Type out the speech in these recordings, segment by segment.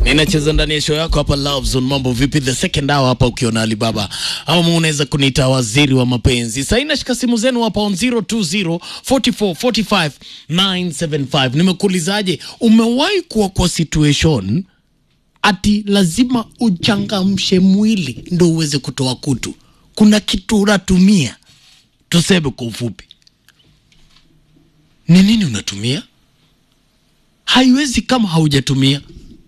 inacheza ndani ya show yako hapa Love Zone. Mambo vipi? The second hour hapa ukiona Alibaba ama unaweza kuniita waziri wa mapenzi. Sasa inashika simu zenu hapa on 020 44 45 975. Nimekuulizaje, umewahi kuwa kwa situation ati lazima uchangamshe mwili ndo uweze kutoa kutu? Kuna kitu unatumia, tuseme kwa ufupi, ni nini unatumia? Haiwezi kama haujatumia.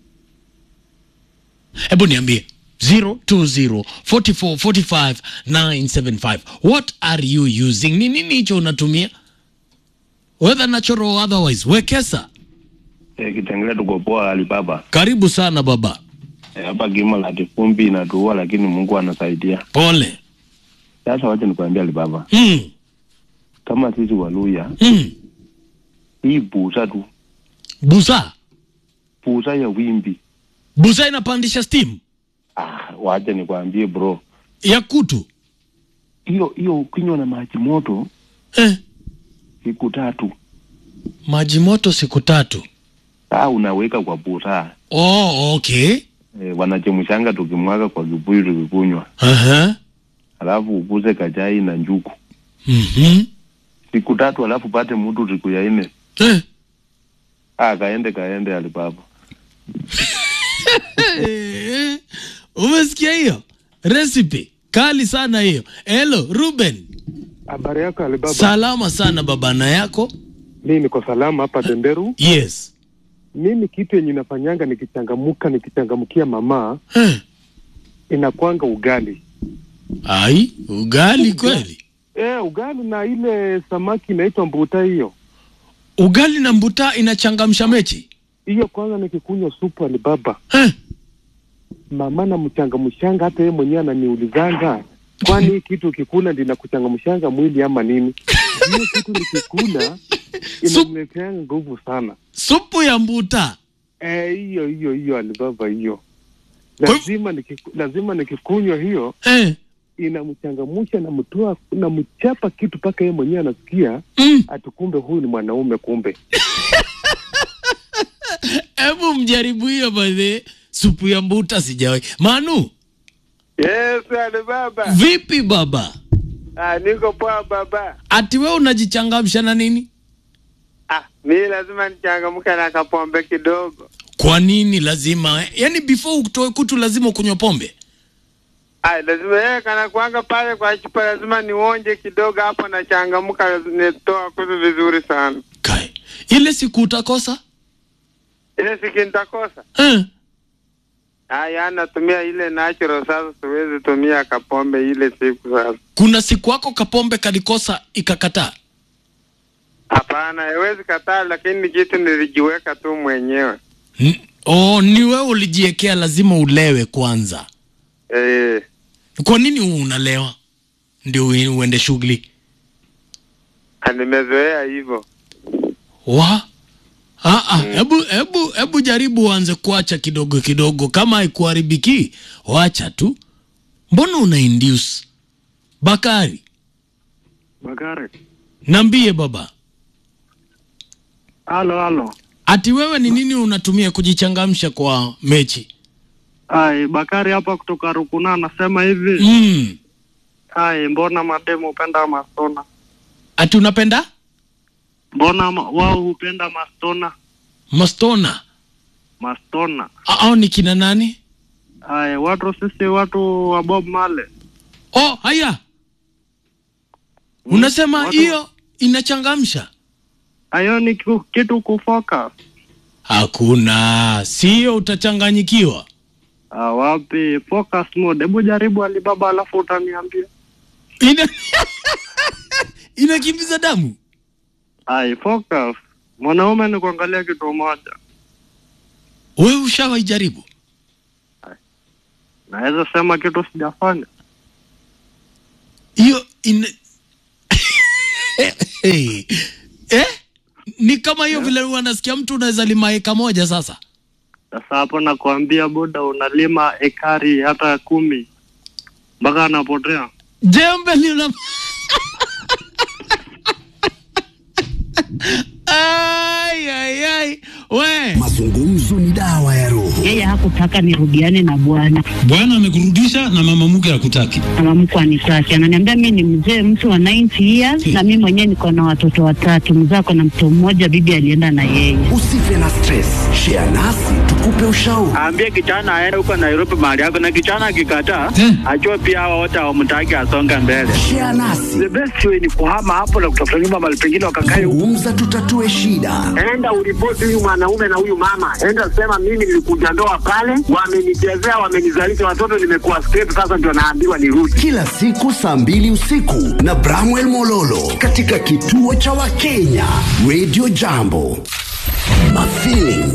Hebu niambie 020 44 45 975. What are you using? Ni nini hicho unatumia? Whether natural or otherwise. Wekesa, Eh, Kitengela tuko poa Alibaba. karibu sana baba. Eh, Hapa kimo la kifumbi inatuua, lakini Mungu anasaidia. Pole. Sasa wacha nikwambia Alibaba, Mm, kama sisi Waluya, mm. hii busa tu, Busa. busa ya wimbi. Busa inapandisha steam Ah, wacha nikwambie bro, ya kutu. hiyo hiyo ukinywa na maji moto Eh, siku tatu, maji moto siku tatu. saa unaweka kwa busa Oh, okay. eh, wanachemshanga tukimwaga kwa kibuyu tukikunywa, Aha. alafu ukuze kachai na njuku Mhm. siku tatu, alafu pate mtu siku ya nne. Eh. Ah, kaende kaende Alibaba. Eh, Umesikia hiyo recipe kali sana hiyo. Hello Ruben, Habari yako Alibaba? salama sana babana yako. Mimi niko salama hapa Tenderu. Yes. Mimi kitu yenye nafanyanga nikichangamuka, nikichangamkia mama Eh. inakwanga ugali. Ai, ugali kweli? Eh, ugali na ile samaki inaitwa mbuta hiyo Ugali na mbuta inachangamsha mechi. hiyo. Kwanza nikikunywa supu Alibaba, Eh. mama na mchangamshanga, hata yeye mwenyewe ananiulizanga, kwani hii kitu ukikula ndio inakuchangamshanga mwili ama nini? Hiyo kitu nikikula Sup- inaniletea nguvu sana. Supu ya mbuta. Eh, hiyo hiyo hiyo Alibaba, hiyo Kwa hivyo- lazima nikiku, lazima nikikunywa hiyo Eh. inamchangamusha na mtoa na mchapa kitu mpaka yeye mwenyewe anasikia Mm. ati kumbe huyu ni mwanaume kumbe. Hebu mjaribu hiyo by the way. Supu ya mbuta sijawahi. Manu, Yes, Ali baba. vipi baba? Ah, niko poa baba. Ati wewe unajichangamsha na nini? Ah, mi lazima nichangamke na kapombe kidogo. Kwa nini lazima? Yaani before utoe kutu lazima ukunywa pombe? Ah, lazima yeye kana kuanga pale kwa chupa lazima nionje kidogo hapo na changamka nitoa kutu vizuri sana. Kai. Ile siku utakosa? Ile siki nitakosa. Eh. Ah, ya natumia ile natural sasa siwezi tumia kapombe ile siku sasa. Kuna siku wako kapombe kalikosa ikakataa. Hapana, haiwezi kataa lakini ni kitu nilijiweka tu mwenyewe. N- Oh, ni wewe ulijiwekea lazima ulewe kwanza. Eh, Kwa nini unalewa? Ndio ue- uende shughuli. ah, nimezoea hivyo. Wa? Ah ah, hebu hebu hebu jaribu uanze kuacha kidogo kidogo kama haikuharibiki, wacha tu. Mbona una induce? Bakari, Magare. nambie baba. Halo halo. Ati wewe ni nini unatumia kujichangamsha kwa mechi? Ai, Bakari hapa kutoka Rukuna anasema hivi. Mm. Ai, mbona mademu hupenda mastona? Ati unapenda Mbona ma- wao hupenda mastona? mastona? Mastona. A- Au ni kina nani? Ai, watu sisi watu wa Bob Marley. Oh, haya. Unasema watu- hiyo inachangamsha? Hayo ni kitu, kitu kufocus. Hakuna, sio utachanganyikiwa. Ah, wapi focus mode. Hebu jaribu Alibaba alafu utaniambia. Ina inakimbiza damu. Ai, focus. Mwanaume ni kuangalia kitu moja. Wewe ushawahi jaribu? Naweza sema kitu sijafanya. Hiyo ina hey. eh? Ni kama hiyo vile wanasikia mtu unaweza lima eka moja sasa. Sasa hapo nakwambia buda, unalima ekari hata kumi mpaka anapotea. Jembe lina Ai ai ai. We. Mazungumzo ni dawa ya roho. yeye hakutaka nirudiane na bwana, Bwana amekurudisha na mama mke hakutaki. mama mkwe anitaki, ananiambia mi ni mzee mtu wa 90 years na mi mwenyewe niko na watoto watatu, mzee ako na mtoto mmoja, bibi alienda na yeye. Usife na stress, share nasi tukupe ushauri. Aambie kijana aende huko Nairobi mahali yako, na kijana akikataa, Eh. ajue pia hawa wote hawamtaki asonge mbele. Share nasi, The best way ni kuhama hapo na kutafuta nyumba mahali pengine wakakae zungumza, tutatue shida. enda uripoti huyu mwanaume na huyu mama, enda sema mimi nilikuja ndoa pale, wamenichezea, wamenizalisha watoto, nimekuwa straight, sasa ndio naambiwa nirudi. Kila siku saa mbili usiku na Bramwell Mololo katika kituo cha Wakenya Radio Jambo. Mafeeling